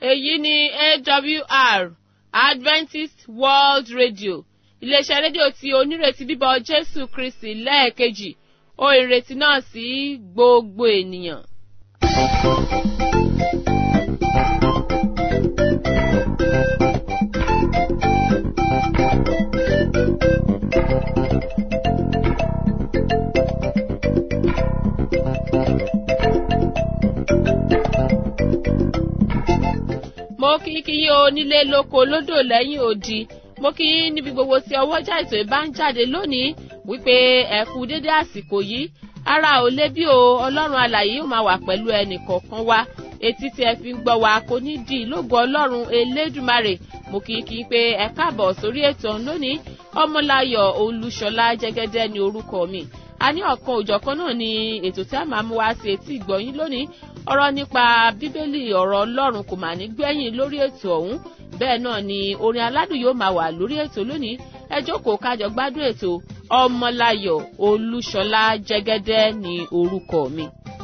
èyí ni awr adventist world radio iléeṣẹ́ rédíò tí onírètí bíbọ̀ jésù kristi lẹ́ẹ̀kejì ó ìrètí náà sí gbogbo ènìyàn. mo kí kí yí o nílé lóko lódò lẹ́yìn odi mo kí yín níbi gbogbo tí ọwọ́jà ètò ìbá ń jáde lónìí wípé ẹ kú dédé àsìkò yìí ara ò lé bí o ọlọ́run alàyè yóò máa wà pẹ̀lú ẹnì kọ̀ọ̀kan wa etí tí ẹ fi ń gbọ́ wa kò ní di ìlógo ọlọ́run elédùmarè mo kí kí pé ẹ káàbọ̀ sórí ètò ọ̀hún lónìí ọmọláyọ̀ olúṣọlá jẹ́gẹ́dẹ́ ni orúkọ mi a ní ọ̀kan òjọ̀kan náà ni ètò tí a máa mú wá sí etí ìgbọ̀yìn lónìí ọ̀rọ̀ nípa bíbélì ọ̀rọ̀ ọlọ́run kò mà ní gbẹ̀yìn lórí ètò ọ̀hún bẹ́ẹ̀ náà ni orin aládùn yóò máa wà lórí ètò lónìí ẹ jókòó kájọ gbádùn ètò ọmọláyọ̀ olúṣọlá jẹ́gẹ́dẹ́ ni orúkọ mi.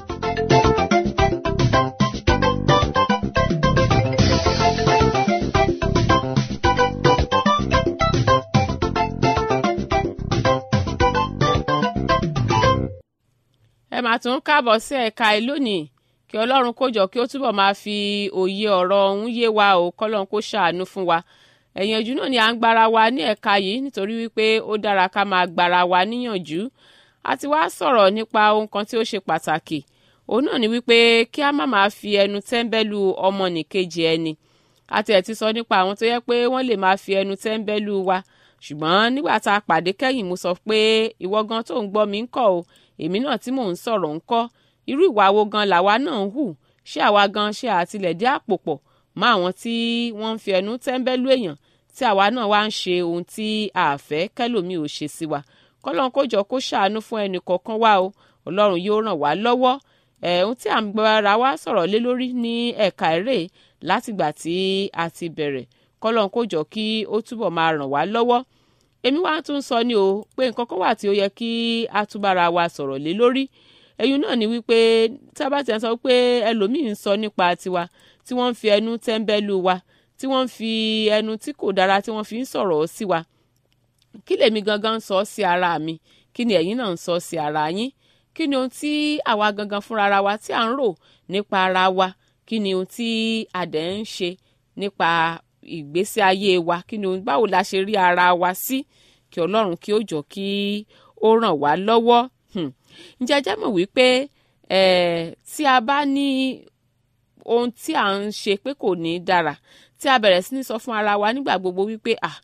ẹ máa tún káàbọ̀ sí ẹ̀ka ẹ lónìí kí ọlọ́run kó jọ kí ó túbọ̀ máa fi òye ọ̀rọ̀ ọ̀hún yé wa o kọ́lọ́run kó ṣàánú fún wa ẹ̀yànjú náà ni à ń gbára wa ní ẹ̀ka yìí nítorí wípé ó dára ká máa gbára wa níyànjú a ti wá sọ̀rọ̀ nípa ohun kan tí ó ṣe pàtàkì òun náà ni wípé kí a má máa fi ẹnu tẹ́ńbẹ́lú ọmọnìkejì ẹni àti ẹ̀ ti sọ nípa àwọn tó yẹ pé wọ́n lè máa fi ẹnu tẹ́ńbẹ́lú wa ṣùgbọ́n nígbà tá a pàdé kẹ́yìn mo sọ pé ìwọ gan tó ń gbọ́ mi ń kọ́ o èmi náà tí mò ń sọ̀rọ̀ ń kọ́ irú ìwà wo gan làwa náà ń hù ṣé àwa gan ṣe àtìlẹ̀dí àpò pọ̀ mọ́ àwọn tí wọ́n ń fi ẹnu tẹ́ńbẹ́lú èèyàn tí àwa náà wá ń ṣe ohun tí a fẹ́ kẹ́lòmíì ò ṣe sí wa kọ́lọ́n kó jọ kó ṣàánú fún ẹnì kọ̀ọ̀kan wa o ọlọ́run yóò ràn wá lọ́wọ́ ẹ̀ ohun tí à ń gbára wa sọ̀rọ̀ lé lórí ní ẹ̀ka eré látìgbà tí a ti bẹ̀rẹ̀ kọ́lọ́n kó jọ kí ó túbọ̀ máa ràn wá lọ́wọ́ èmi wá tún sọ ni o pé nǹkan kan wà tí ó yẹ kí a tún bára wa sọ̀rọ̀ lé lórí ẹ̀yin náà ni wípé tí a bá ti sọ pé ẹlòmíì ń sọ nípa tiwa tí wọ́n ń fi ẹnu tẹ́ńbẹ́lú wa tí wọ́n ń fi ẹnu tí kò dára tí wọ́n fi ń sọ̀rọ̀ sí wa kí lèmi gangan ń sọ sí ara mi kí ni ẹ̀yin náà ń sọ sí ara yín kí ni ohun tí àwa gangan fúnra ara wa tí à ń rò nípa ara wa kí ni ohun tí a dẹ̀ ń ṣe nípa ìgbésí ayé wa kí ni ohun báwo la ṣe rí ara wa sí kí ọlọ́run kí ó jọ kí ó ràn wá lọ́wọ́ ǹjẹ́ jẹ́ mọ̀ wípé tí a bá ní ohun tí à ń ṣe pé kò ní dára tí a bẹ̀rẹ̀ sí ní sọ fún ara wa nígbà gbogbo wípé ah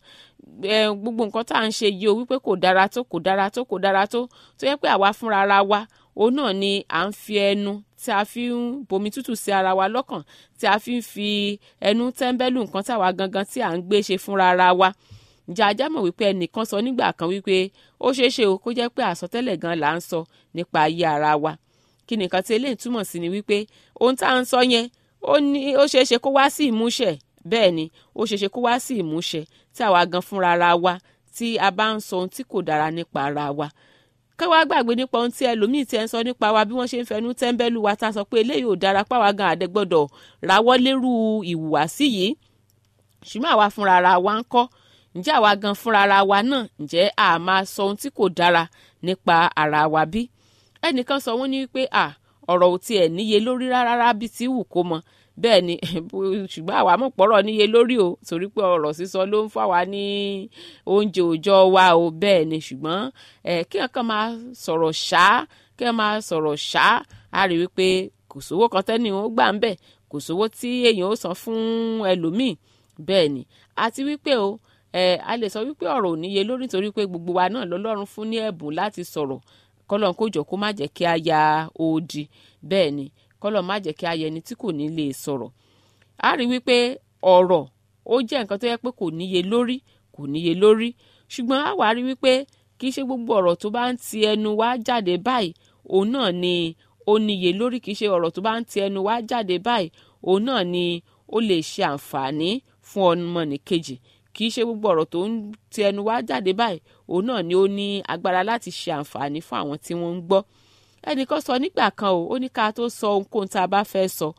gbogbo nǹkan tá à ń ṣe yìí o wípé kò dára tó kò dára tó kò dára tó tó yẹ pé àwa fúnra ara wa òun náà ni à ń fi ẹnu tí a fi ń bomi tútù sí ara wa lọ́kàn tí a fi ń fi ẹnu tẹ́ńbẹ́lú nǹkan táwa gangan tí à ń gbé ṣe fúnra ara wa ǹjẹ́ ajá mọ̀ wípé ẹnìkan sọ nígbà kan wípé ó ṣeé ṣe o kó jẹ́ pé àsọtẹ́lẹ̀ gan là ń sọ nípa ayé ara wa kí nìkan tí eléyìí túmọ̀ sí ni wípé ohun tá à ń sọ yẹn ó ní ó ṣeé ṣe kó wá sí ìmúṣẹ bẹ́ẹ̀ ni ó ṣeé ṣe kó wá sí ìmúṣẹ tí àwa gan fúnra ara wa tí a bá ń sọ ohun tí kò dára nípa ara wa ká wá gbàgbé nípa ohun tí ẹlòmíì ti ẹ ń sọ nípa wa bí wọ́n ṣe ń fẹnu tẹ́ńbẹ́lú wa tá a sọ pé eléyìí ò dára páwa gan àdẹ́gbọ́dọ̀ rawọ́ lérú ìhùwàsí yìí ṣùgbọ́n àwa fúnra ara wa ń kọ́ ǹjẹ́ àwa gan fúnra ara wa náà ǹjẹ́ a máa sọ ohun tí kò dára nípa ara wa bí ẹnìkan sọ wọ́n ní wípé à ọ̀rọ̀ ò tiẹ̀ níye lórí rárá bí ti wù kó mọ bẹ́ẹ̀ ni ṣùgbọ́n àwa mọ̀ pọ̀rọ̀ níye lórí o torí pé ọ̀rọ̀ sísọ ló ń fà wá ní oúnjẹ òòjọ́ wa o bẹ́ẹ̀ ni ṣùgbọ́n ẹ̀ kí wọ́n kàn máa sọ̀rọ̀ ṣá kí wọ́n máa sọ̀rọ̀ ṣá a rí wípé kò sówó kan tẹ́ni ó gbà ń bẹ̀ kò sówó tí èèyàn ó san fún ẹlòmíì bẹ́ẹ̀ ni àti wípé o ẹ a lè sọ wípé ọ̀rọ̀ ò níye lórí nítorí pé gbogbo wa náà lọ́lọ́run fún ní ẹ̀bùn láti sọ̀rọ̀ kọ́lọ́n kó jọ kó má jẹ́ kí a ya odi bẹ́ẹ̀ ni kọ́lọ́n má jẹ́ kí a yẹ ẹni tí kò ní lè sọ̀rọ̀ a rí wípé ọ̀rọ̀ ó jẹ́ nǹkan tó yẹ pé kò níye lórí kò níye lórí ṣùgbọ́n a wá rí wípé kì í ṣe gbogbo ọ̀rọ̀ tó bá ń ti ẹnu wá jáde báyìí òun náà ni ó níye lórí kì í ṣe ọ̀rọ̀ tó bá ń ti ẹnu wá jáde báyìí òun náà ni ó lè ṣe àǹfààní fún ọmọnìkejì kì í ṣe gbogbo ọ̀rọ̀ tó ń ti ẹnu wá jáde báyìí òun náà ni ó ní agbára láti ṣe àǹfààní fún àwọn tí wọ́n ń gbọ́ ẹnìkan sọ nígbà kan o ó ní ká tó sọ ohunkóhun tá a bá fẹ́ sọ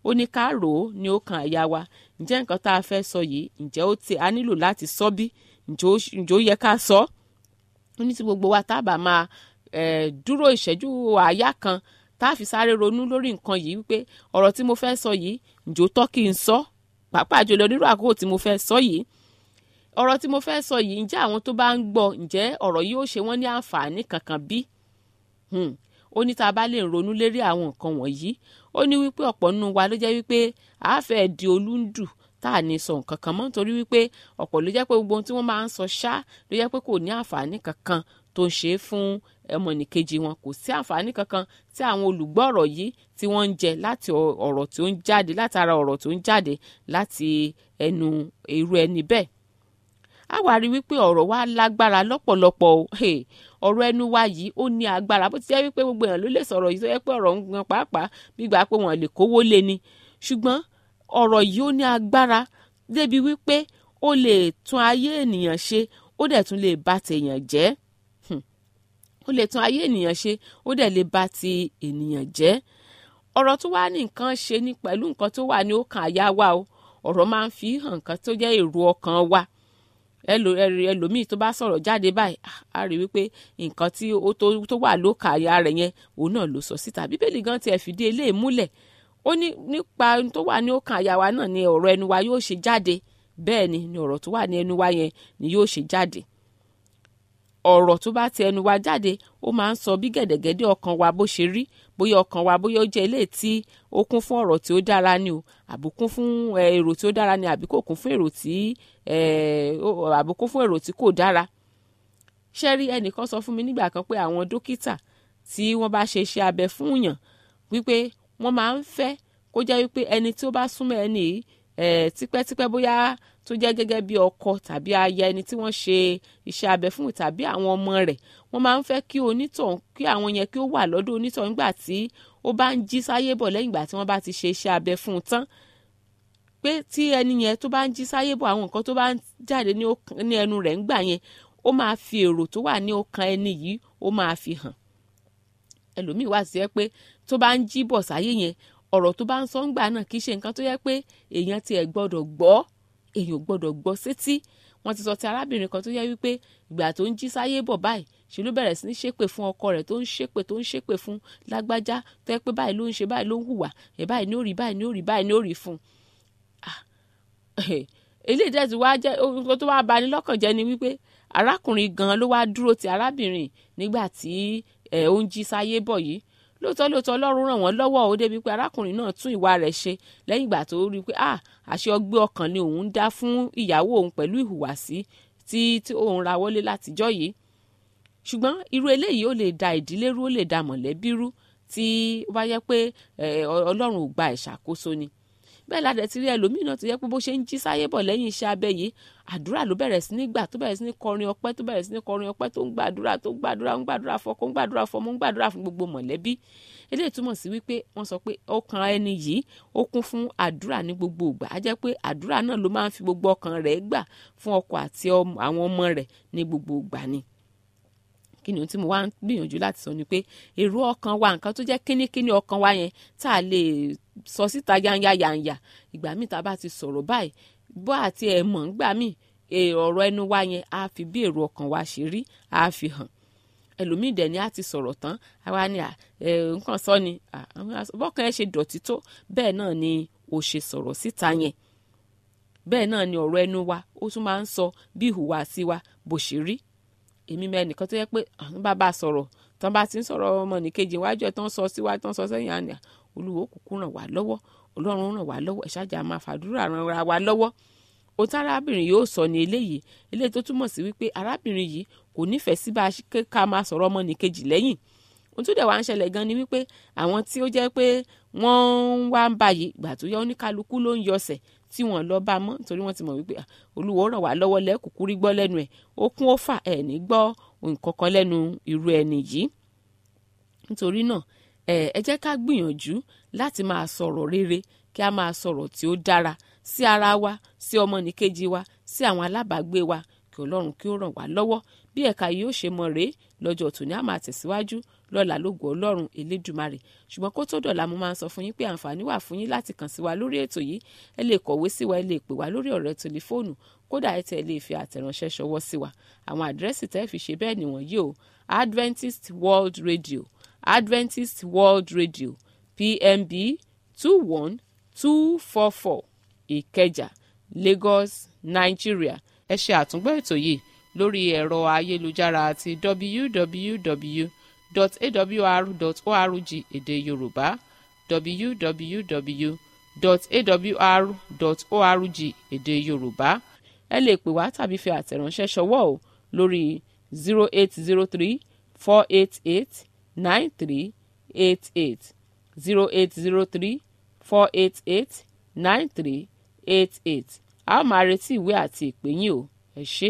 ó ní ká rò ó ní ó kan àyà wa ǹjẹ́ nǹkan tá a fẹ́ sọ yìí ǹjẹ́ ó ti a nílò láti sọ bí ǹjẹ́ ó yẹ ká sọ ó ní tí gbogbo wa tá a bá máa dúró ìṣẹ́jú àáyá kan tá a fi sáré ronú lórí nǹkan yìí wípé ọ̀rọ̀ tí mo fẹ́ sọ yìí ǹjẹ́ ó tọ́ kí n sọ pàápàá jùlọ nírú àkókò tí mo fẹ́ sọ yìí ọ̀rọ̀ tí mo fẹ́ sọ yìí ǹjẹ́ àwọn tó bá ń gbọ́ ǹjẹ́ ọ̀rọ̀ yìí ó ṣe wọ́n ní àǹfààní kankan bí? ó ní tá a bá lè ronú lérí àwọn nǹkan wọ̀nyí ó ní wípé ọ̀pọ̀ nínú wa ló jẹ́ wípé a fẹ́ di olúndù tá a ní sọ nǹkan kan mọ́ nítorí wípé ọ̀pọ̀ ló jẹ́ pé gbogbo ohun tí wọ́n máa ń sọ ṣá ló jẹ́ pé kò ní àǹfààní kankan tó ń ṣe é fún ọmọnìkejì wọn kò sí àǹfààní kankan tí àwọn olùgbọ́ ọ̀rọ̀ yìí tí wọ́n ń jẹ láti ọ̀rọ̀ tó ń jáde látara ọ̀rọ̀ tó ń jáde láti ẹnu irú ẹni bẹ́ẹ̀ a wá rí wípé ọ̀rọ̀ wa lágbára lọ́pọ̀lọpọ̀ o ọ̀rọ̀ ẹnu wa yìí ó ní agbára bó ti jẹ́ wípé gbogbo èèyàn ló lè sọ̀rọ̀ yìí tó yẹ pé ọ̀rọ̀ ń gan pàápàá gbígbà pé wọ́n lè kówó lé ni ṣùgbọ́n ọ̀rọ̀ yìí ó ní agbára débi wípé ó lè tún ayé ènìyàn ṣe ó dẹ̀ tún lè bà tèèyàn jẹ́ ó lè tún ayé ènìyàn ṣe ó dẹ̀ lè bà ti ènìyàn jẹ́ ọ̀rọ̀ tó wá ní nǹkan ṣe ní pẹ̀lú nǹkan tó wà ní ọkàn àyà wa o ọ̀rọ̀ máa ń fi hàn nǹkan tó jẹ́ èrò ọkàn wa ẹlòmíì tó bá sọ̀rọ̀ jáde báyìí a rí wípé nǹkan tí ó tó wà lókà àyà rẹ̀ yẹn òun náà ló sọ síta bíbélì gan tiẹ̀ fìdí eléyìí múlẹ̀ ó ní nípa tó wà ní ọkàn àyà wa náà ni ọ̀rọ̀ ẹnu wa yóò ṣe jáde bẹ́ẹ̀ ni ni ọ̀rọ̀ tó wà ní ẹnu wa yẹn ni yóò ṣe jáde ọ̀rọ̀ tó bá ti ẹnu wa jáde ó máa ń sọ bí gẹ̀dẹ̀gẹ̀dẹ̀ ọkàn wa bó ṣe rí bóyá ọkàn wa bóyá ó jẹ́ eléyìí tí ó kún fún ọ̀rọ̀ tí ó dára ni o àbí kún fún èrò tí ó dára ni àbí kò kún fún èrò tí àbí kún fún èrò tí kò dára. ṣé rí ẹnìkan sọ fún mi nígbà kan pé àwọn dókítà tí wọ́n bá ṣe iṣẹ́ abẹ fún yàn wípé wọ́n máa ń fẹ́ kó jẹ́ wípé ẹni tí ó bá súnmọ́ ẹni yìí tipẹ́tipẹ́ bóyá tó jẹ́ gẹ́gẹ́ bí ọkọ tàbí aya ẹni tí wọ́n ṣe iṣẹ́ abẹ fún tàbí àwọn ọmọ rẹ̀ wọ́n máa ń fẹ́ kí onítọ̀hún kí àwọn yẹn kí ó wà lọ́dọ̀ onítọ̀hún nígbà tí ó bá ń jí sáyé bọ̀ lẹ́yìn ìgbà tí wọ́n bá ti ṣe iṣẹ́ abẹ fún un tán pé tí ẹni yẹn tó bá ń jí sáyé bọ̀ àwọn nǹkan tó bá ń jáde ní ẹnu rẹ̀ ńgbà yẹn ó máa fi èrò tó wà ní ọkàn ẹni yìí ó máa fi hàn ẹlòmíì wá sí ẹ pé tó bá ń jí bọ̀ sáyé yẹn ọ̀rọ̀ tó bá ń sọ ńgbà náà kì í ṣe nǹkan tó yẹ pé èèyàn tiẹ̀ gbọ́dọ̀ gbọ́ èèyàn gbọ́dọ̀ gbọ́ sétí wọ́n ti sọ ti arábìnrin kan tó yẹ wípé ìgbà tó ń jí sáyé bọ̀ báyìí ṣe ló bẹ̀rẹ̀ sí ní ṣépè fún ọkọ rẹ̀ tó ń ṣépè tó ń ṣépè fún lágbájá tó yẹ pé báyìí ló ń ṣe báyìí ló ń hùwà ẹ̀ báyìí ní ó rí báyìí ní ó rí báyìí ní ó rí fún un. eléyìí dẹ̀ ti wá jẹ́ ohun tó wá bani lọ́kàn jẹ́ ni wípé arákùnrin gan ló wá dúró ti arábìnrin nígbà tí ó ń jí sáyé bọ̀ yìí lóòótọ́ lóòótọ́ ọlọ́run ràn wọ́n lọ́wọ́ ó débi pé arákùnrin náà tún ìwà rẹ̀ ṣe lẹ́yìn ìgbà tó rí i pé ah àṣẹ ọgbẹ́ ọkàn ni òun ń dá fún ìyàwó òun pẹ̀lú ìhùwàsí tí tí òun ra wọlé látijọ́ yìí ṣùgbọ́n irú eléyìí ó lè da ìdílé rú ó lè da mọ̀lẹ́bí rú tí ó bá yẹ pé ọlọ́run ò gba ìṣàkóso ni bẹ́ẹ̀ ládẹ̀ ti rí ẹlòmíì náà tó yẹ pé bó ṣe ń jí sáyé bọ̀ lẹ́yìn iṣẹ́ abẹ yìí àdúrà ló bẹ̀rẹ̀ sí ní gbà tó bẹ̀rẹ̀ sí ní kọrin ọpẹ́ tó bẹ̀rẹ̀ sí ní kọrin ọpẹ́ tó ń gbàdúrà tó ń gbàdúrà ń gbàdúrà fọkọ ń gbàdúrà fọmọ ń gbàdúrà fún gbogbo mọ̀lẹ́bí eléyìí túmọ̀ sí wípé wọ́n sọ pé ọkàn ẹni yìí ó kún fún àdúrà ní gbogbo ìgbà á jẹ́ pé àdúrà náà ló máa ń fi gbogbo ọkàn rẹ̀ gbà fún ọkọ àti àwọn ọmọ rẹ̀ ní gbogbo ìgbà ni kí ni ohun tí mo wá ń gbìyànjú láti sọ ni pé èrò ọkàn wa nǹkan tó jẹ́ kínníkínní ọkàn wa yẹn tá a lè sọ síta yanya yanya ìgbà míì tá a bá ti sọ̀rọ̀ báyìí bó àti ẹ̀ mọ̀ ńgbà míì ọ̀rọ̀ ẹnu wa yẹn á fi bí èrò ọkàn wa ṣe rí á fi hàn ẹlòmíì dẹ̀ ni a ti sọ̀rọ̀ tán àwa ni nǹkan sọ ni bọ́kàn ẹ ṣe dọ̀tí tó bẹ́ẹ̀ náà ni o ṣe sọ̀rọ̀ síta yẹn bẹ́ẹ̀ náà ni ọ̀rọ̀ ẹnu wa ó tún máa ń sọ bí ìhùwàsí wa bó ṣe rí èmi mẹ nìkan tó yẹ pé àwọn bàbá sọ̀rọ̀ tán bá ti ń sọ̀rọ̀ ọmọ nìkejì iwájú ẹ̀ tán sọ síwájú tán sọ sẹ́yìn àná olúwo kúkú ràn wá lọ́wọ́ ọlọ́run ràn wá lọ́wọ́ ẹ̀ṣájà máa fàdúrà ràn wá lọ́wọ́ ohun tí arábìnrin yóò sọ ní eléyìí eléyìí tó túmọ̀ sí wípé arábìnrin yìí kò nífẹ̀ẹ́ sí bá a ká máa sọ̀rọ̀ ọmọ nìkejì lẹ́yìn ohun tó dẹ̀ wá ń ṣẹlẹ̀ gan ni wípé àwọn tí ó jẹ́ pé wọ́n ń wá ń báyìí ìgbà tó yẹ oníkálukú ló ń yọsẹ̀ tí wọ́n lọ bá mọ́ nítorí wọ́n ti mọ̀ wípé olúwo ràn wá lọ́wọ́ lẹ́kùkú rí gbọ́ lẹ́nu ẹ̀ ó kún ó fà ẹ̀ ní gbọ́ nǹkan kan lẹ́nu irú ẹni yìí nítorí náà ẹ jẹ́ ká gbìyànjú láti máa sọ̀rọ̀ rere kí a máa sọ̀rọ̀ tí ó dára sí ara wa sí ọmọnìkejì wa sí àwọn alábàágbé wa kí ọlọ́run kí ó ràn wá lọ́wọ́ bí ẹ̀ka yìí ó ṣe mọ̀ rèé lọ́jọ́ tòní a máa tẹ̀síwájú lọ́la lógo ọlọ́run elédùmarè ṣùgbọ́n kó tó dọ̀la mo máa ń sọ fún yín pé àǹfààní wà fún yín láti kàn sí wa lórí ètò yìí ẹ lè kọ̀wé sí wa ẹ lè pè wá lórí ọ̀rọ̀ tẹlifóònù kódà ẹ tẹ̀ lè fi àtẹ̀ránṣẹ́ ṣọwọ́ sí wa àwọn àdírẹ́sì tẹ́ fi ṣe bẹ́ẹ̀ nìwọ̀nyí o Adventist World Radio Adventist World Radio PMB two one two four four Ìkẹjà Lagos Nigeria ẹ ṣe àtúngbọ́ ètò yìí lórí ẹ̀rọ ayélujára àti www.awr.org èdè Yorùbá www.awr.org èdè Yorùbá ẹ lè pè wá tàbí fi àtẹ̀ránṣẹ́ ṣọwọ́ o lórí zero eight zero three four eight eight nine three eight eight zero eight zero three four eight eight nine three eight eight a ó máa retí ìwé àti ìpè yín o ẹ ṣé.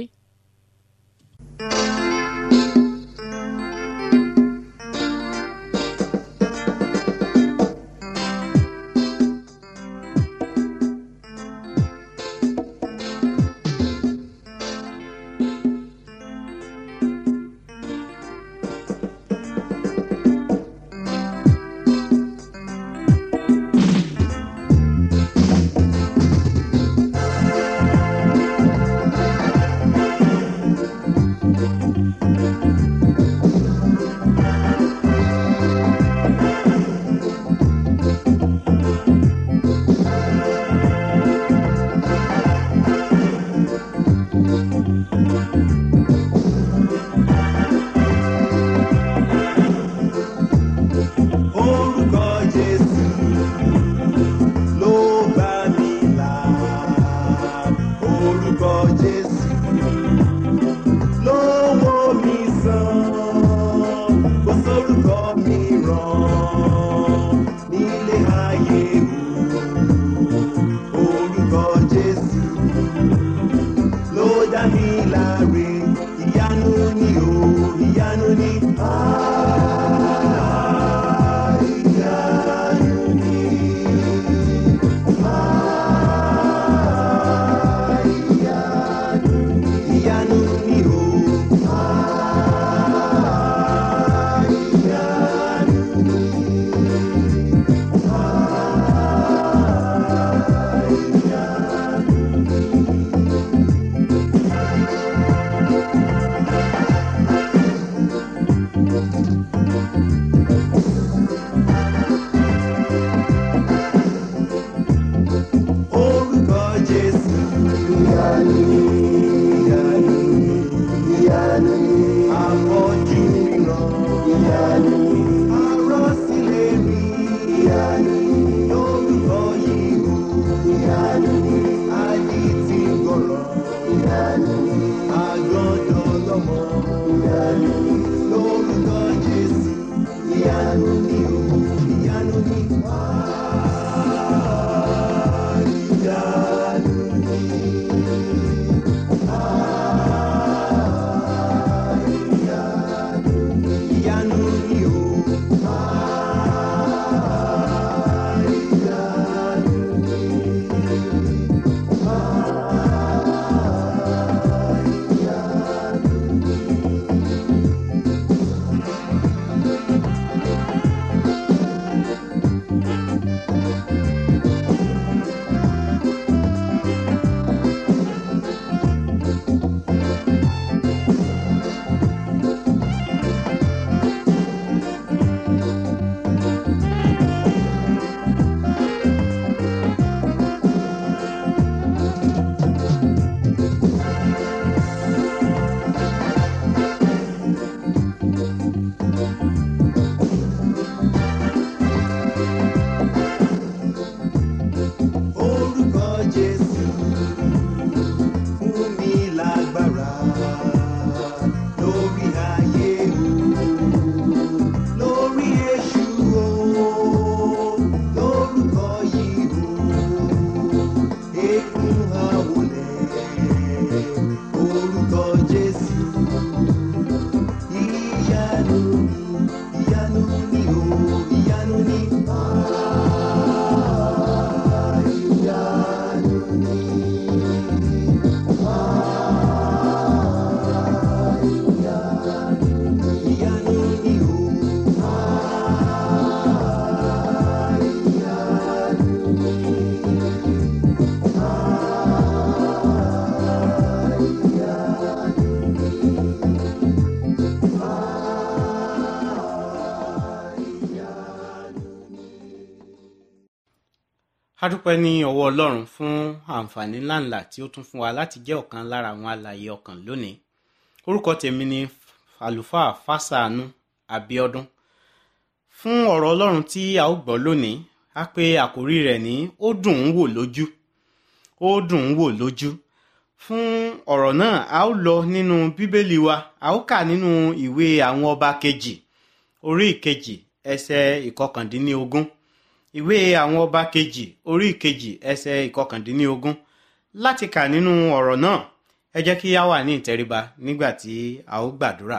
a dúpẹ́ ní ọwọ́ ọlọ́run fún àǹfààní ńláńlá tí ó tún fún wa láti jẹ́ ọ̀kan lára àwọn alààyè ọkàn lónìí orúkọ tèmi ni àlùfáà fásánù abiodun fún ọ̀rọ̀ ọlọ́run tí a ó gbọ́ lónìí a pè àkórí rẹ̀ ní ó dùn ún wò lójú ó dùn ún wò lójú fún ọ̀rọ̀ náà a ó lọ nínú bíbélì wa a ó kà nínú ìwé àwọn ọba kejì orí ìkejì ẹsẹ̀ ìkọkàndínlógún ìwé àwọn ọba kejì orí ìkejì ẹsẹ̀ ìkọkàndínlógún láti kà nínú ọ̀rọ̀ náà ẹ jẹ́ kí a wà ní ìtẹríba nígbà tí a ó gbàdúrà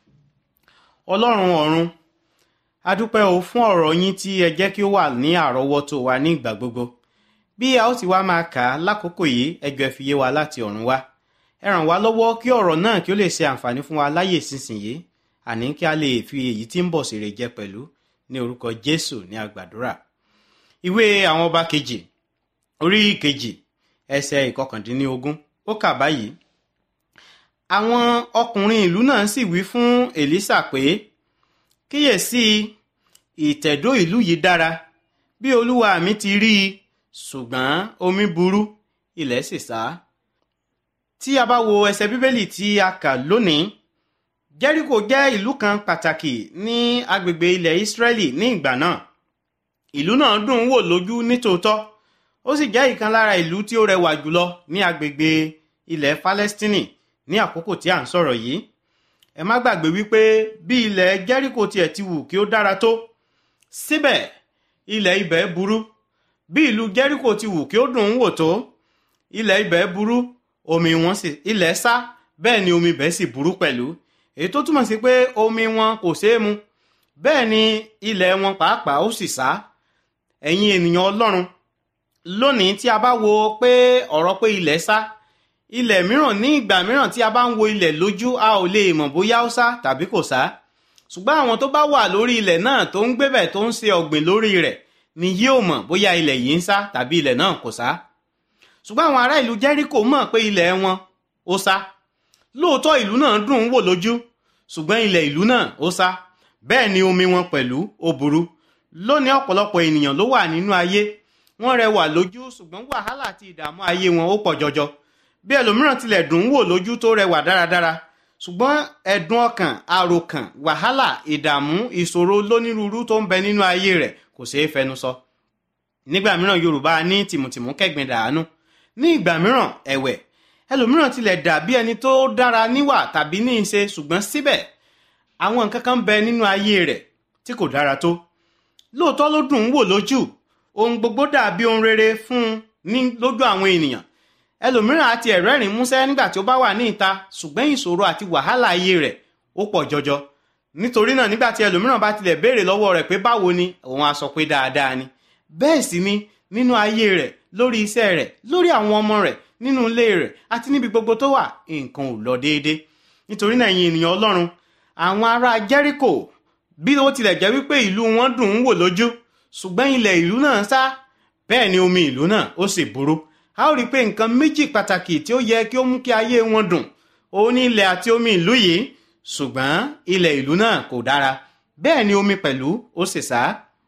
ọlọ́run ọ̀run a dúpẹ́ o fún ọ̀rọ̀ yín tí ẹ jẹ́ kí ó wà ní àrọ́wọ́tó wa ní ìgbà gbogbo bí a ó ti wá máa kà á lákòókò yìí ẹjọ́ ẹ fi yé wa láti ọ̀run wá ẹ ràn wá lọ́wọ́ kí ọ̀rọ̀ náà kí ó lè ṣe àǹfààní fún wa láyè sísìnyí àní kí a lè fi èyí tí ń bọ̀ sí rè jẹ pẹ̀lú ní orúkọ jésù ní àgbàdúrà ìwé àwọn ọba kejì orí kejì ẹsẹ̀ ìkọkàndínlógún ó kà báyìí àwọn ọkùnrin ìlú náà sì wí fún èlísà pé kíyèsí ìtẹ̀dó ìlú yìí dára bí olúwa mi ti rí i ṣùgbọ́n omi burú ilẹ̀ sì sá tí a bá wo ẹsẹ̀ bíbélì tí a kà lónìí jẹ́ríkò jẹ́ ìlú kan pàtàkì ní agbègbè ilẹ̀ ìsírẹ́lì ní ìgbà náà ìlú náà dùn ún wò lójú nítòótọ́ ó sì jẹ́ ìkan lára ìlú tí ó rẹwà jùlọ ní agbègbè ilẹ̀ falẹ́stínì ní àkókò tí à ń sọ̀rọ̀ yìí ẹ má gbàgbé wípé bí ilẹ̀ jẹ́ríkò tiẹ̀ ti wù kí ó dára tó síbẹ̀ ilẹ̀ ibẹ̀ burú bí ìlú jẹ́ríkò ti wù kí ó dùn ún wò tó ilẹ̀ ibẹ̀ burú omi wọn sì ilẹ̀ sá bẹ́ẹ̀ ni omi ibẹ̀ sì burú pẹ̀lú èyí tó túmọ̀ sí pé omi wọn kò ṣeé mu bẹ́ẹ̀ ni ilẹ̀ wọn pàápàá ó sì sá ẹ̀yin ènìyàn ọlọ́run lónìí tí a bá wo pé ọ̀rọ̀ pé ilẹ̀ sá ilẹ̀ mìíràn ní ìgbà mìíràn tí a bá ń wo ilẹ̀ lójú a ò lè mọ̀ bóyá ó sá tàbí kò sá ṣùgbọ́n àwọn tó bá wà lórí ilẹ̀ náà tó ń gbébẹ̀ tó ń ṣe ọ̀gbìn lórí rẹ̀ ni yóò mọ̀ bóyá ilẹ̀ yìí ń sá tàbí ilẹ̀ náà kò sá ṣùgbọ́n àwọn ará ìlú jẹ́ríkò mọ̀ pé ilẹ̀ wọn ó sá lóòótọ́ ìlú náà dùn ún wò lójú ṣùgbọ́n ilẹ̀ ìlú náà ó sá bẹ́ẹ̀ ni omi wọn pẹ̀lú ó burú lónìí ọ̀pọ̀lọpọ̀ ènìyàn ló wà nínú ayé wọ́n rẹwà lójú ṣùgbọ́n wàhálà àti ìdààmú ayé wọn ó pọ̀ jọjọ bí ẹlòmíràn tilẹ̀ dùn ún wò lójú tó rẹwà dáradára ṣùgbọ́n ẹ̀dùn ọkàn àròkàn wàhálà ìdààmú ìṣòro lónírúurú tó ń bẹ nínú ayé rẹ̀ kò ṣeé fẹnu sọ nígbà mìíràn yorùbá ní tìmùtìmù kẹ́gbin dàánú ní ìgbà mìíràn ẹ̀wẹ̀ ẹlòmíràn tilẹ̀ dà bí ẹni tó dára níwà tàbí ní ìṣe ṣùgbọ́n síbẹ̀ àwọn nǹkan kan bẹ nínú ayé rẹ̀ tí kò dára tó lóòótọ́ ló dùn ún wò lójú ohun gbogbo dàbí ohun rere fún un ní lójú àwọn ènìyàn ẹlòmíràn àti ẹ̀rẹ́rìn músẹ́ nígbà tí ó bá wà ní ìta ṣùgbọ́n ìṣòro àti wàhálà ayé rẹ̀ ó pọ̀ jọjọ nítorí náà nígbà tí ẹlòmíràn bá tilẹ̀ béèrè lọ́wọ́ rẹ̀ pé báwo ni òun á sọ pé dáadáa ni bẹ́ẹ̀ sì ni nínú ayé rẹ̀ lórí iṣẹ́ rẹ̀ lórí àwọn ọmọ rẹ̀ nínú ilé rẹ̀ àti níbi gbogbo tó wà nǹkan ò lọ déédé nítorí náà ẹ̀yin ènìyàn ọlọ́run àwọn ará jẹ́ríkò bí ó tilẹ̀ jẹ́ wípé ìlú wọn dùn ún wò lójú ṣùgbọ́n ilẹ̀ ìlú náà sá bẹ́ẹ̀ ni omi ìlú náà ó sì burú a ó rí i pé nǹkan méjì pàtàkì tí ó yẹ kí ó mú kí ayé wọn dùn òun ní ilẹ̀ àti omi ìlú yìí ṣùgbọ́n ilẹ̀ ìlú náà kò dára bẹ́ẹ̀ ni omi pẹ̀lú ó sì sá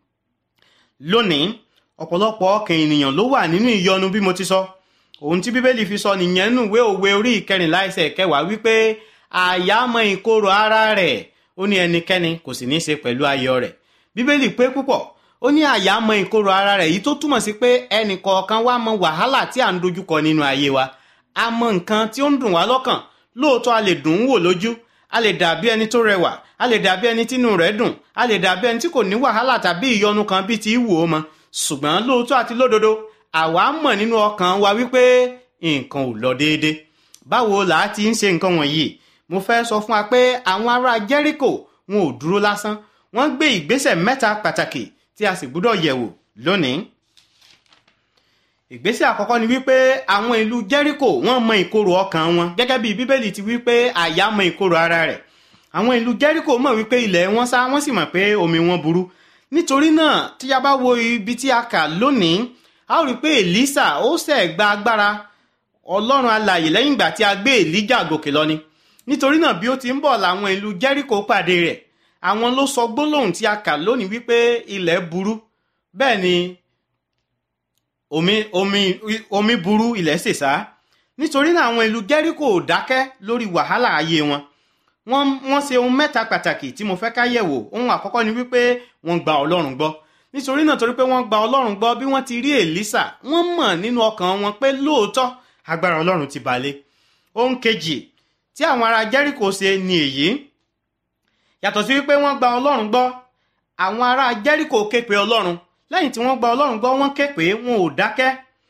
lónìí ọ̀pọ̀lọpọ̀ ọkàn ènìyàn ló wà nínú ìyọnu bí mo ti sọ ohun tí bíbélì fi sọ nìyẹn nù ìwé òwe orí ìkẹrìnlá ẹsẹ̀ kẹwàá wípé àyà mọ ìkorò ara rẹ̀ ó ní ẹnikẹ́ni kò sì ní í ṣe pẹ̀lú ayọ̀ rẹ̀ bíbélì pé púpọ̀ ó ní àyà mọ ìkorò ara rẹ̀ yìí tó túmọ̀ sí pé ẹnì kọ̀ọ̀kan wá mọ wàhálà tí à ń dojúkọ nínú ayé wa a mọ nǹkan tí ó ń dùn wá lọ́kàn lóòótọ́ a lè dùn ún wò lójú a lè dàbí ẹni tó rẹwà a lè dàbí ẹni tínú rẹ̀ dùn a lè dàbí ẹni tí kò ní wàhálà tàbí ìyọnu kan bíi ti wù ó mọ ṣùgbọ́n lóòótọ́ àti lódodo àwa mọ̀ nínú ọkàn wa wípé nǹkan ò lọ déédé báwo là á ti ń ṣe nǹkan wọ̀nyí mo fẹ́ sọ fún wa pé àwọn ará jẹ́ríkò wọn ò dúró lásán wọ́n gbé ìgbésẹ̀ mẹ́ta pàtàkì tí a sì gbúdọ̀ yẹ̀wò lónìí. ìgbésẹ̀ àkọ́kọ́ ni wípé àwọn ìlú jẹ́ríkò wọ́n mọ ìkorò ọkàn wọn gẹ́gẹ́ bí bíbélì ti wípé àyà mọ ìkorò ara rẹ̀ àwọn ìlú jẹ́ríkò mọ̀ wípé ilẹ̀ wọn sá wọ́n sì mọ̀ pé omi wọn burú nítorí náà tí a bá wo ibi tí a kà lónìí a ó rí i pé èlísà ó ṣẹ̀ gba agbára ọlọ́run alààyè lẹ́yìn ìgbà tí a gbé èlíjà gòkè lọ ni nítorí náà bí ó ti ń bọ̀ làwọn ìlú jẹ́ríkò pàdé rẹ̀ àwọn ló sọ gbólóhùn tí a kà lónìí wípé ilẹ̀ burú bẹ́ẹ̀ ni omi omi omi burú ilẹ̀ ṣèṣá nítorí náà àwọn ìlú jẹ́ríkò ò dákẹ́ lórí wàhálà ayé wọn wọ́n wọ́n ṣe ohun mẹ́ta pàtàkì tí mo fẹ́ ká yẹ̀wò ohun àkọ́kọ́ ni wípé wọ́n gba ọlọ́run gbọ́ nítorí náà torí pé wọ́n gba ọlọ́run gbọ́ bí wọ́n ti rí èlísà wọ́n mọ̀ nínú ọkàn wọn pé lóòótọ́ agbára ọlọ́run ti balẹ̀ ohun kejì tí àwọn ará jẹ́ríkò ṣe ni èyí yàtọ̀ sí wípé wọ́n gba ọlọ́run gbọ́ àwọn ará jẹ́ríkò ké pe ọlọ́run lẹ́yìn tí wọ́n gba ọlọ́run gbọ́ wọ́n ké pé wọn ò dákẹ́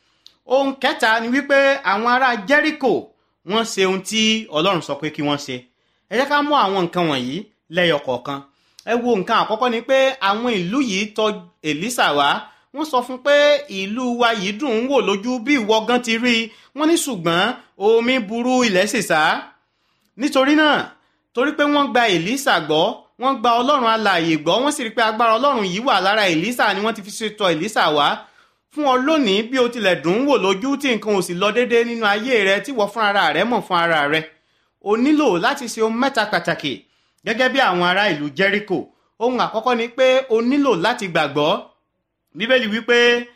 ohun kẹta ni wípé àwọn ará jẹ́ríkò wọ́n ṣe ohun tí ọlọ́run sọ pé kí wọ́n ṣe ẹ jẹ́ ká mú àwọn nǹkan wọ̀nyí lẹ́yọ kọ̀ọ̀kan ẹ wo nǹkan àkọ́kọ́ ni pé àwọn ìlú yìí tọ̀ èlísà wá wọ́n sọ fún pé ìlú wa yìí dùn ún wò lójú bí ìwọ gan ti rí i wọ́n ní ṣùgbọ́n omi burú ilẹ̀ ṣèṣá nítorí náà torí pé wọ́n gba èlísà gbọ́ wọ́n gba ọlọ́run alààyè gbọ́ wọ́n sì rí pé agbára ọlọ́run yìí wà lára èlísà ni wọ́n ti fi ṣètò èlísà wá fún ọ lónìí bí o tilẹ̀ dùn ún wò lójú tí nǹkan ò sì lọ déédéé nínú ayé rẹ tí wọ́n fún ara rẹ mọ̀ fún ara rẹ o nílò láti ṣe ohun mẹ́ta pàtàkì gẹ́gẹ́ bí àwọn ará ìlú jẹ́ríkò ohun àkọ́kọ́ ni pé o nílò láti gbàgbọ́ bíbélì wípé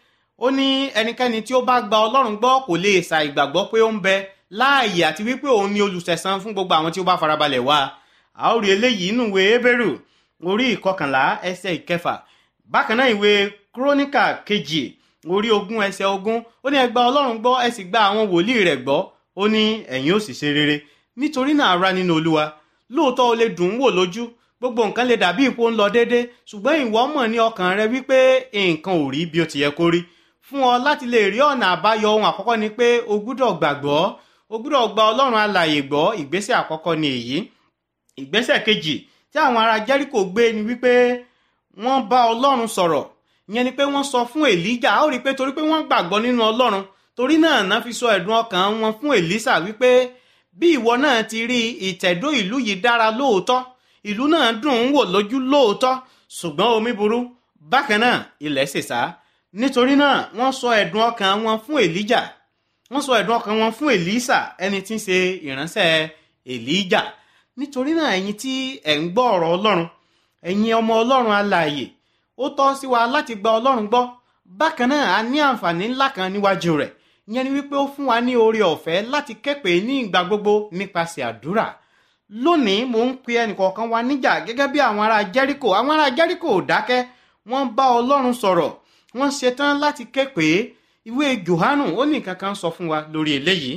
ó ní ẹnikẹ́ni tí ó bá gba ọlọ́run gbọ́ kò lè ṣà ìgbàgbọ́ pé ó ń bẹ láàyè àti wípé òun ni olùsẹ̀san fún gbogbo àwọn tí ó bá farabalẹ̀ wá a ó rí eléyìí nínú ìwé Hébérù orí ìkọkànlá ẹsẹ̀ ìkẹfà bákan náà ìwé kúrónìkà kejì orí ogún ẹsẹ̀ ogún ó ní ẹ gba ọlọ́run gbọ́ ẹ sì gba àwọn wòlíì rẹ̀ gbọ́ ó ní ẹ̀yin ó sì ṣe rere nítorí náà ará nínú olúwa lóòótọ́ o lè dùn ún wò lójú gbogbo nǹkan lè dàbí ipò ń lọ déédé ṣùgbọ́n ìwọ mọ̀ ní ọkàn rẹ wípé nǹkan ò rí bí ó ti yẹ kó rí fún ọ láti lè rí ọ̀nà àbáyọ ohun àkọ́kọ́ ni pé o gbúdọ̀ gbàgbọ́ o gbúdọ̀ gba ọlọ́run alààyè gbọ́ ìgbésẹ̀ àkọ́kọ́ ni èyí ìgbésẹ̀ kejì tí àwọn ará jẹ́ríkò gbé ni wípé wọ́n bá ọlọ́run sọ̀rọ̀ ìyẹn ni pé wọ́n sọ fún èlíjà ó rí i pé torí pé wọ́n gbàgbọ́ nínú ọlọ́run torí náà náà fi sọ ẹ̀dùn ọkàn wọn fún èlísà wípé bí ìwọ náà ti rí ìtẹ̀dó ìlú yìí dára lóòótọ́ ìlú náà dùn ún wò lójú lóòótọ́ ṣùgbọ́n omi burú bákan náà ilẹ̀ ṣèṣá nítorí náà wọ́n sọ ẹ̀dùn ọkàn wọn fún èlíjà wọ́n sọ ẹ̀dùn ọkàn wọn fún èlísà ẹni tí ń ṣe ìránṣẹ́ èlíjà nítorí náà ẹ̀yin tí ẹ̀ ń gbọ́ ọ̀rọ̀ ọlọ́run ẹ̀yin ọmọ ọlọ́run alààyè ó tọ́ sí wa láti gba ọlọ́run gbọ́ bákan náà a ní àǹfààní ńlá kan níwájú rẹ̀ ìyẹn ni wípé ó fún wa ní oore ọ̀fẹ́ láti képe ní ìgbà gbogbo nípasẹ̀ àdúrà lónìí mò ń pe ẹnìkọ̀ọ̀kan wa níjà gẹ́gẹ́ bí àwọn ará jẹ́ríkò àwọn ará jẹ́ríkò ò dákẹ́ wọ́n bá ọlọ́run sọ̀rọ̀ wọ́n ṣetán láti képe ìwé johanu ó ní nǹkan kan sọ fún wa lórí eléyìí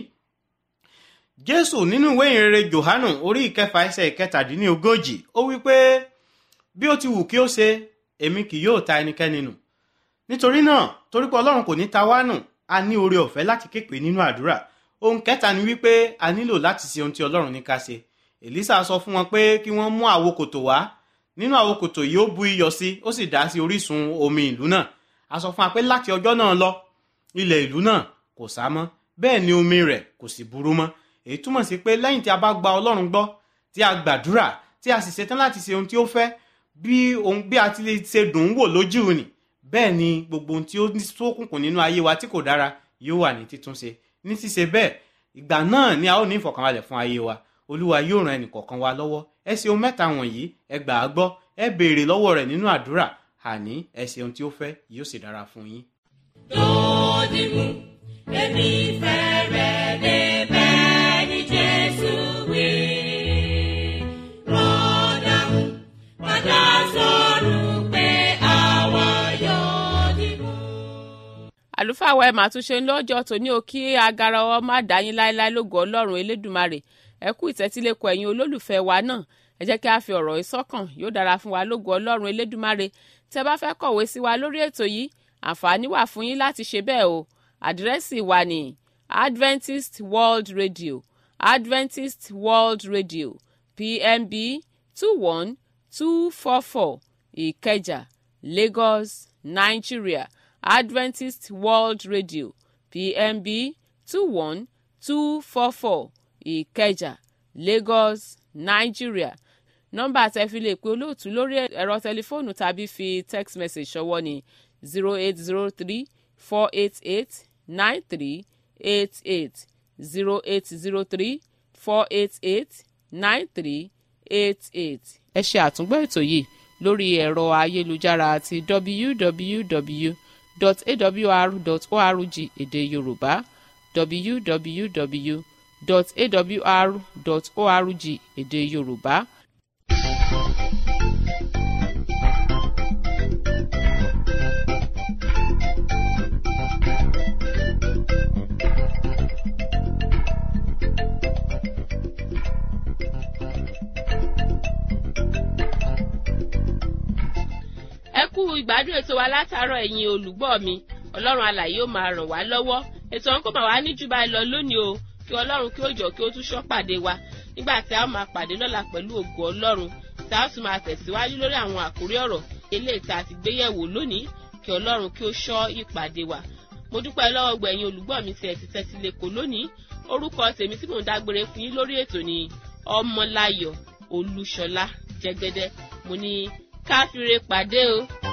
jésù nínú ìwé ìrere johanu orí ìkẹfà ẹsẹ̀ ìkẹtàdínlógójì ó wí pé bí ó ti wù kí ó ṣe èmi kì yóò ta ẹnikẹ́ni nù nítorí náà torí pé ọlọ́run kò ní ta wá nù a ní oore ọ̀fẹ́ láti képe nínú àdúrà ohun kẹta ni wípé a nílò láti ṣe ohun tí ọlọ́run ní ká ṣe èlísà sọ fún wọn pé kí wọ́n mú àwo kòtò wá nínú àwo kòtò yìí ó bu iyọ̀ sí ó sì dá sí orísun omi ìlú náà a sọ fún wa pé láti ọjọ́ náà lọ ilẹ̀ ìlú náà kò sá mọ́ bẹ́ẹ̀ ni omi rẹ̀ kò sì burú mọ́ èyí túmọ̀ sí pé lẹ́yìn tí a bá gba ọlọ́run gbọ́ tí a gbàdúrà tí a sì ṣetán láti ṣe ohun tí ó fẹ́ bí ohun bí a ti lè ṣe dùn ún wò lójú ni bẹ́ẹ̀ ni gbogbo ohun tí ó ní ṣókùnkùn nínú ayé wa tí kò dára yóò wà ní títúnṣe ní ṣíṣe bẹ́ẹ̀ ìgbà náà ni a ó ní ìfọ̀kànbalẹ̀ fún ayé wa olúwa yóò ran ẹnìkọ̀ọ̀kan wa lọ́wọ́ ẹ ṣe ohun mẹ́ta wọ̀nyí ẹ gbà á gbọ́ ẹ béèrè lọ́wọ́ rẹ̀ nínú àdúrà àní ẹ ṣe ohun tí ó fẹ́ yóò sì dára fún yín. lódì mú èmi fẹ́ rẹ̀ débẹ̀ ní jésù wí. rọ́dà mú padà sọ̀rọ̀ pé àwa yóò dì mú. àlùfáà wa ẹ̀ máa tún ṣe ń lọ́jọ́ tòní o kí agara ọwọ́ má dá yín láéláé lógo ọlọ́run elédùmarè ẹ kú ìtẹ́tílẹ́kọ̀ ẹ̀yin olólùfẹ́ wa náà ẹ jẹ́ kí a fi ọ̀rọ̀ ìsọ́kàn yóò dára fún wa lógo ọlọ́run elédùmarè tẹ́ bá fẹ́ kọ̀wé sí wa lórí ètò yìí àǹfààní wà fún yín láti ṣe bẹ́ẹ̀ o àdírẹ́sì wa ní Adventist World Radio Adventist World Radio PMB two one two four four Ìkẹjà Lagos Nigeria Adventist World Radio PMB two one two four four Ìkẹjà Lagos Nigeria nọ́mbà tẹ́ fi lè pe olóòtú lórí ẹ̀rọ tẹlifóònù tàbí fi text message ṣọwọ́ ní zero eight zero three four eight eight nine three eight eight zero eight zero three four eight eight nine three eight eight. ẹ ṣe àtúngbọ́ ètò yìí lórí ẹ̀rọ ayélujára àti www www.awr.org èdè yorùbá www.awr.org èdè yorùbá. ẹ kú ìgbádùn ètò wa látàárọ̀ ẹ̀yin olùgbọ́ mi ọlọ́run alàyè ó máa ràn wá lọ́wọ́ ètò ọ̀hún kò máa wá ní jù báyìí lọ lónìí o kí ọlọ́run kí ó jọ kí ó tún ṣọ́ pàdé wa nígbà tí a ó máa pàdé lọ́la pẹ̀lú ògo ọlọ́run tí a ó sì máa tẹ̀síwájú lórí àwọn àkórí ọ̀rọ̀ eléyìí tá a ti gbé yẹ̀wò lónìí kí ọlọ́run kí ó ṣọ́ ìpàdé wa mo dúpẹ́ lọ́wọ́ gbẹ̀yìn olùgbọ́ mi tí ẹ ti tẹ́tí lẹ́kọ̀ọ́ lónìí orúkọ tèmi tí mò ń dágbére fún yín lórí ètò ni ọmọláyọ̀ olúṣọlá jẹgẹdẹ mo ní káfíńre pàdé o.